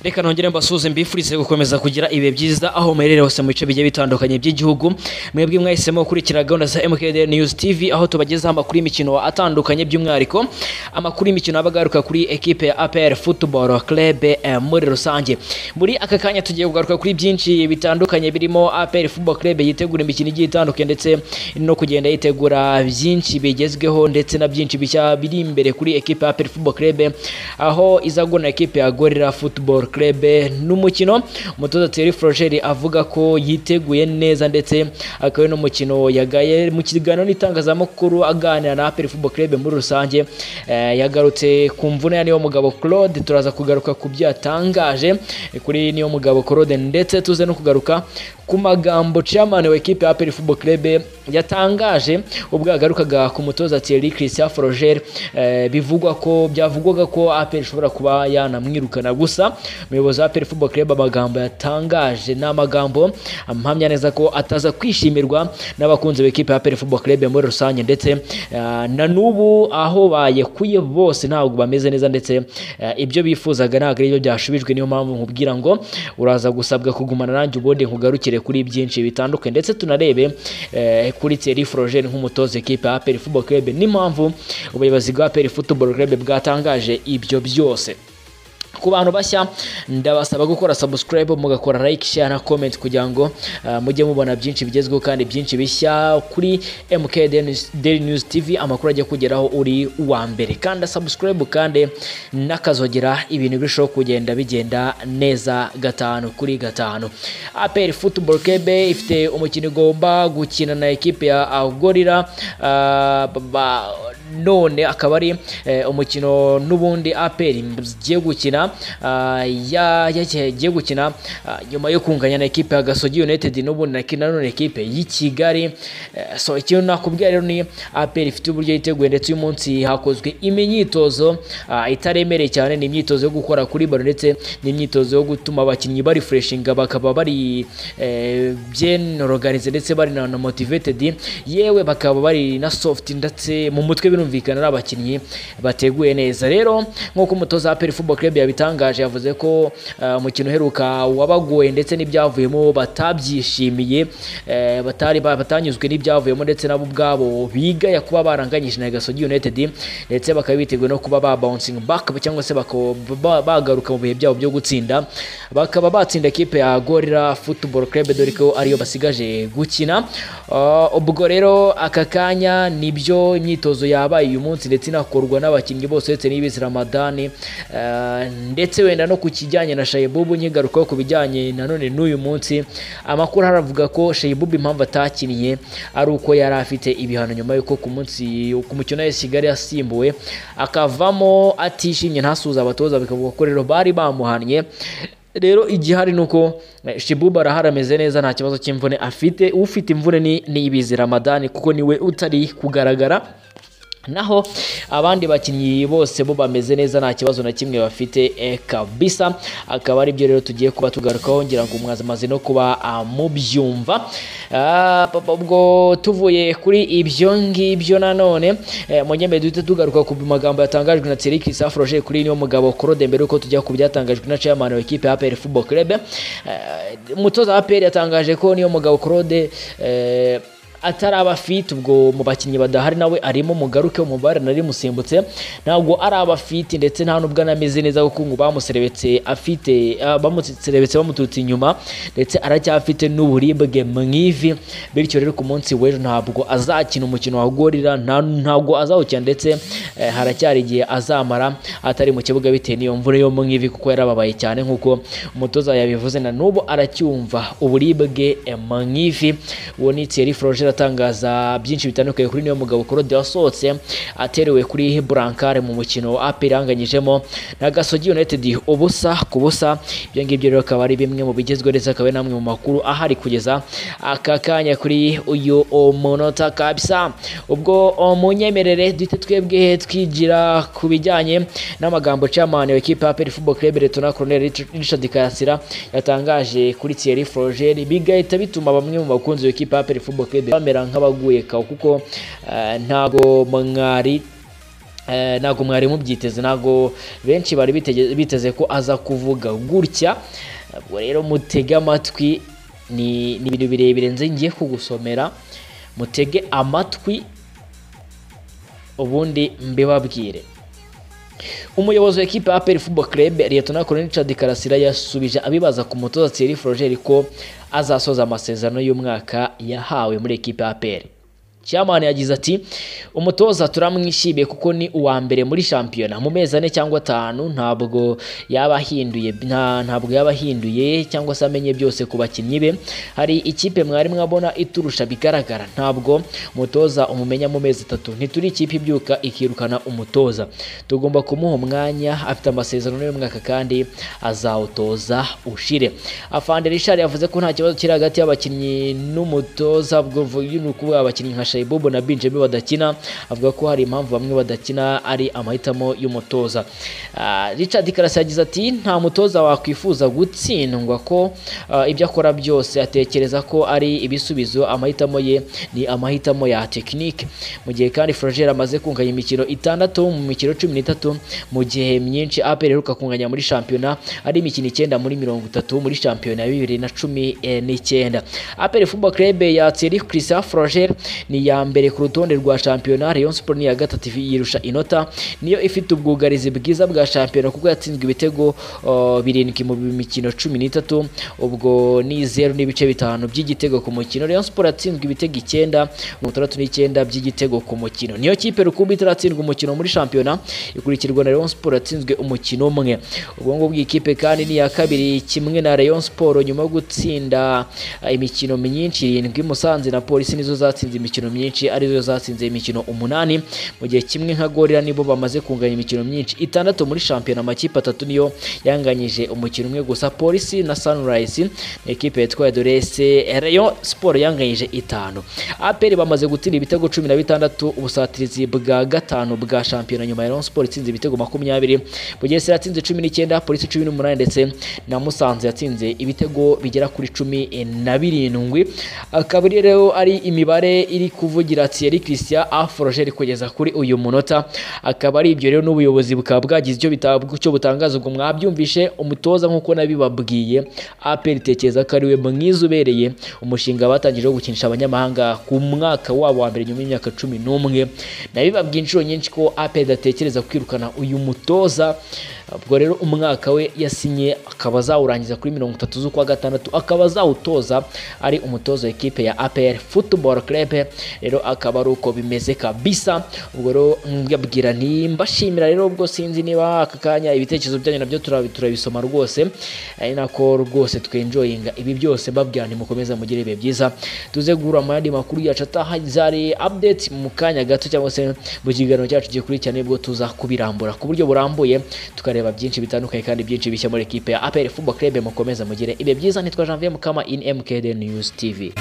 reka nongere mbasuhuze mbifurize gukomeza kugira ibihe byiza aho muherereye hose mu bice bigiye bitandukanye by'igihugu mwebwe mwahisemo gukurikira gahunda za MKDR News TV aho tubagezaho amakuru y'imikino atandukanye by'umwihariko amakuru y'imikino aba agaruka kuri ekipe ya APR Football Club eh, muri rusange muri aka kanya tugiye kugaruka kuri byinshi bitandukanye birimo APR Football Club yitegura imikino igiye itandukanye ndetse no kugenda yitegura byinshi bigezweho ndetse na byinshi bishya biri imbere kuri ekipe ya APR Football Club aho izagona ekipe ya Gorilla Football Club n'umukino umutoza Thierry Flogeri avuga ko yiteguye neza ndetse akaba ari n'umukino yagaye mu kiganiro n'itangazamakuru aganira na APR Football Club muri rusange eh, yagarutse ku mvune ya niyo mugabo Claude turaza kugaruka ku byo yatangaje eh, kuri niyo mugabo Claude ndetse tuze no kugaruka ku magambo chairman wa ekipe ya APR Football Club yatangaje ubwo yagarukaga ku mutoza Thierry Christian Froger eh, bivugwa ko byavugwaga ko APR ishobora kuba yanamwirukana gusa umuyobozi wa APR Football Club amagambo yatangaje ni amagambo ampamya neza ko ataza kwishimirwa n'abakunzi b'ekipe ya APR Football Club muri rusange ndetse eh, na n'ubu aho bayekuye bose ntabwo bameze neza ndetse eh, ibyo bifuzaga ntabwo ari byo byashubijwe niyo mpamvu nkubwira ngo uraza gusabwa kugumana nanjye ubundi nkugarukire kuri byinshi bitandukanye ndetse tunarebe eh, kuri Thierry Froger nk'umutoza ekipe ya APR Football Club n'impamvu ubuyobozi bwa APR Football Club bwatangaje ibyo byose ku bantu bashya ndabasaba gukora subscribe mugakora like share na comment kugira ngo uh, mujye mubona byinshi bigezweho kandi byinshi bishya kuri MK Daily News TV amakuru ajya kugeraho uri uwa mbere kandi subscribe kandi n'akazogera ibintu birushaho kugenda bigenda neza gatanu kuri gatanu APR Football Club ifite umukino igomba gukina na ekipe ya Gorilla uh, ba- none akaba ari eh, umukino n'ubundi APR igiye gukina ah, ya- yagiye gukina ah, nyuma yo kunganya na ekipe ya Gasogi United n'ubundi na kina none ekipe y'i Kigali Eh, so ikintu nakubwira rero ni APR ifite uburyo yiteguye ndetse uyu munsi hakozwe imyitozo ah, itaremereye cyane ni imyitozo yo gukora kuri baro ndetse n'imyitozo yo gutuma abakinnyi bari freshinga bakaba bari eh, bien organized ndetse bari na na motivated yewe bakaba bari na soft ndetse mu mutwe birumvikana ari abakinnyi bateguye neza rero nk'uko umutoza wa APR Football Club yabitangaje yavuze ko eh, umukino uheruka wabagoye ndetse n'ibyavuyemo batabyishimiye eh, batari ba- batanyuzwe n'ibyavuyemo ndetse nabo ubwabo bigaya kuba baranganyije na Gasogi United ndetse bakaba biteguye no kuba ba bouncing back cyangwa se bako- ba- bagaruka mu bihe byabo byo gutsinda bakaba batsinda ekipe ya Gorilla Football Club dore ko ariyo basigaje gukina Ah, ubwo rero aka kanya nibyo imyitozo yabaye uyu munsi ndetse inakorwa n'abakinnyi bose uretse n'ibizi Ramadani Eh, ndetse wenda no ku kijyanye na Shayibubu nkigarukaho ku bijyanye nanone n'uyu munsi amakuru aravuga ko Shayibubu impamvu atakiniye ari uko yari afite ibihano nyuma yuko ku munsi ku mukino wa Kigali yasimbuwe akavamo atishimye ntasuza abatoza bikavuga ko rero bari bamuhannye rero igihari ni uko eh, Shibuba arahari ameze neza nta kibazo cy'imvune afite ufite imvune ni niyibizi Ramadani kuko niwe utari kugaragara naho abandi bakinnyi bose bo bameze neza nta kibazo na kimwe bafite eh, kabisa akaba ari byo rero tugiye kuba tugarukaho ngira ngo umwazi amaze no kuba ah, mubyumva Ah, papa, ubwo tuvuye kuri ibyo ngibyo nanone eh, munyembe duhita tugaruka ku magambo yatangajwe na Thierry Christophe Roger kuri niyo mugabo Claude mbere uko tujya ku byatangajwe na chairman wa ekipe ya APR Football Club Eh, umutoza wa APR yatangaje ko niyo mugabo Claude eh, ataraba fit ubwo mu bakinnyi badahari nawe arimo mugaruke umubare nari musimbutse ntabwo araba fit ndetse nta nubwo anameze neza kuko ngo bamuserebetse afite ah, bamuserebetse bamuturutse inyuma ndetse aracyafite n'uburibwe mu ivi bityo rero ku munsi w'ejo ntabwo azakina umukino wa Gorilla nta- ntabwo azawukina ndetse eh, haracyari igihe azamara atari mu kibuga bitewe n'iyo mvura yo mu ivi kuko yarababaye cyane nk'uko umutoza yabivuze na n'ubu aracyumva uburibwe eh, mu ivi uwo ni Thierry Froger atangaza byinshi bitandukanye kuri niyo mugabo Claude wasohotse aterewe kuri Brancard mu mukino wa APR yanganyijemo na Gasogi United ubusa ku busa ibyo ngibyo rero akaba ari bimwe mu bigezweho ndetse akaba ari namwe mu makuru ahari kugeza aka kanya kuri uyu umunota kabisa ubwo umunyemerere duhite twebwe twigira ku bijyanye n'amagambo chairman wa ekipa ya APR Football Club Lutona Colonel Richard- Richard Karasira yatangaje kuri Thierry Froger bigahita bituma bamwe mu bakunzi b'ikipe ya APR Football Club bamera nk'abaguye kawo kuko eh, ntago mwari Eh, ntabwo mwari mubyiteze ntabwo benshi bari bitege- biteze ko aza kuvuga gutya ubwo rero mutege amatwi ni ni ibintu birebire nze ngiye kugusomera mutege amatwi ubundi mbibabwire umuyobozi wa ekipe ya APR Football Club Lieutenant Colonel Richard Karasira yasubije abibaza ku mutoza Thierry Froger ko azasoza amasezerano y'umwaka yahawe muri ekipe ya APR Chairman yagize ati umutoza turamwishimiye kuko ni uwa mbere muri shampiyona mu mezi ane cyangwa atanu ntabwo yaba ahinduye nta- ntabwo yaba ahinduye cyangwa se amenye byose ku bakinnyi be hari ikipe mwari mwabona iturusha bigaragara ntabwo umutoza umumenya mu mezi atatu ntituri ikipe ibyuka ikirukana umutoza tugomba kumuha umwanya afite amasezerano y'umwaka kandi azawutoza ushire afande Richard yavuze ko nta kibazo kiri hagati y'abakinnyi n'umutoza ubwo mvuye ni ukuvuga abakinnyi nka Shaibobo na Benjamin badakina avuga ko hari impamvu bamwe badakina ari amahitamo y'umutoza Ah, Richard Karasi yagize ati nta mutoza wakwifuza gutsindwa ko ah, ibyo akora byose atekereza ko ari ibisubizo amahitamo ye ni amahitamo ya tekinike mu gihe kandi Froger amaze kunganya imikino itandatu mu mikino cumi n'itatu mu gihe myinshi APR iheruka kunganya muri shampiyona ari imikino icyenda muri mirongo itatu muri shampiyona ya bibiri na cumi eh, n'icyenda APR Football Club ya Thierry Christian Froger ni iya mbere ku rutonde rwa shampiyona Rayon Sport ni iya gatatu yirusha inota niyo ifite ubwugarizi bwiza bwa shampiyona kuko yatsinzwe ibitego uh, birindwi mu mikino cumi n'itatu ubwo ni zeru n'ibice bitanu by'igitego ku mukino Rayon Sport yatsinzwe ibitego icyenda mirongo itandatu n'icyenda by'igitego ku mukino niyo kipe rukumbi itaratsindwa umukino muri shampiyona ikurikirwa na Rayon Sport yatsinzwe umukino umwe ubwo ngubwo iyi kipe kandi ni iya kabiri kimwe na Rayon Sport nyuma yo gutsinda eh, imikino myinshi irindwi Musanze na Polisi nizo zatsinze imikino myinshi arizo zatsinze imikino umunani mu gihe kimwe nka Gorira nibo bamaze kunganya imikino myinshi itandatu muri shampiyona amakipe atatu niyo yanganyije umukino umwe gusa Polisi na Sunrise ni ekipe yitwa Dorese Rayon Sport yanganyije itanu APR bamaze gutsinda ibitego cumi na bitandatu ubusatirizi bwa gatanu bwa shampiyona nyuma ya Rayon Sport itsinze ibitego makumyabiri Bugesera yatsinze cumi n'icyenda Polisi cumi n'umunani ndetse na Musanze yatsinze ibitego bigera kuri cumi na birindwi akaba ari rero ari imibare iri kuvugira Thierry Christian Afroger kugeza kuri uyu munota akaba ari ibyo rero n'ubuyobozi bukaba bwagize icyo bita- icyo butangaza ubwo mwabyumvishe umutoza nk'uko nabibabwiye APR itekereza ko ariwe mwiza ubereye umushinga batangije wo gukinisha abanyamahanga ku mwaka wabo wa mbere nyuma y'imyaka cumi n'umwe nabibabwiye inshuro nyinshi ko APR idatekereza kwirukana uyu mutoza ubwo rero umwaka we yasinye akaba azawurangiza kuri mirongo itatu z'ukwa gatandatu akaba azawutoza ari umutoza wa ekipe ya APR Football Club rero akaba ari uko bimeze kabisa ubwo rero mbabwira nti mbashimira rero ubwo sinzi niba aka kanya ibitekerezo byanyu nabyo turabi- turabisoma rwose ari nako rwose twenjoyinga ibi byose mbabwira mukomeze mugire ibihe byiza tuze guhura mu yandi makuru yacu atahazari update mu kanya gato cyangwa se mu kiganiro cyacu gikurikirana nibwo tuza kubirambura ku buryo burambuye tukareba byinshi bitandukanye kandi byinshi bishya muri ekipe ya APR Football Club mukomeze mugire ibihe byiza nitwa Janvier Mukama in MKD News TV